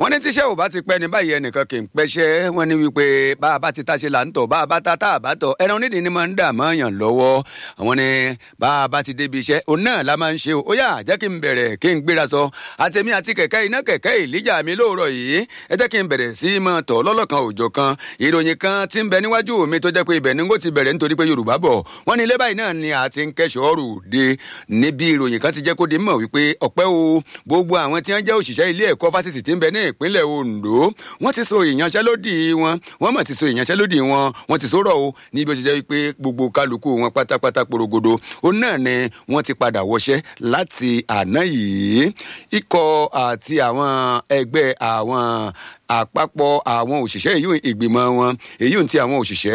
wọ́n ní tíṣẹ́ ò bá ti pẹ́ ní báyìí ẹnìkan kì í pẹ́ṣẹ́ wọ́n ní wípé bá a bá ti táṣe là ń tọ̀ bá a bá ta tá a bá tọ̀ ẹran onídìí ni máa ń dà máa yàn lọ́wọ́ àwọn ni bá a bá ti débi iṣẹ́ òun náà la máa ń ṣe o ó yá jẹ́ kí n bẹ̀rẹ̀ kí n gbéra sọ àtẹ̀mí àti kẹ̀kẹ́ iná kẹ̀kẹ́ ìlíjà mi lóòrọ̀ yìí ẹ jẹ́ kí n bẹ̀rẹ̀ sí máa tọ̀ lọ́lọ́kan òòjọ́ kan ìròyìn kan ti ń bẹ níwájú mi tó jẹ́ pé ibẹ̀ ni n kò ti bẹ̀rẹ̀ nítorí pé Yorùbá bọ̀ wọ́n ní ilé báyìí náà ni àti ń kẹ́sọ̀ọ́rù de níbi ìròyìn kan ti jẹ́ kó di mọ̀ wípé ọ̀pẹ́ o gbogbo àwọn tí wọ́n jẹ́ òṣìṣẹ́ ilé ẹ̀kọ́ fásitì tí ń bẹ ní ìpínlẹ̀ Ondo wọ́n ti so ìyanṣẹ́lódì wọn wọ́n mọ̀ ti so ìyanṣẹ́lódì wọn wọ́n ti sọ̀rọ̀ o níbi ó ti jẹ́ wípé gbogbo kálukú wọn pátápátá porogodo ó náà ni wọ́n ti padà wọṣẹ́ láti àná yìí ikọ̀ àti àwọn ẹgbẹ́ àwọn àpapọ̀ àwọn òṣìṣẹ́ èyí ìgbìmọ̀ wọn èyí ti àwọn òṣìṣẹ́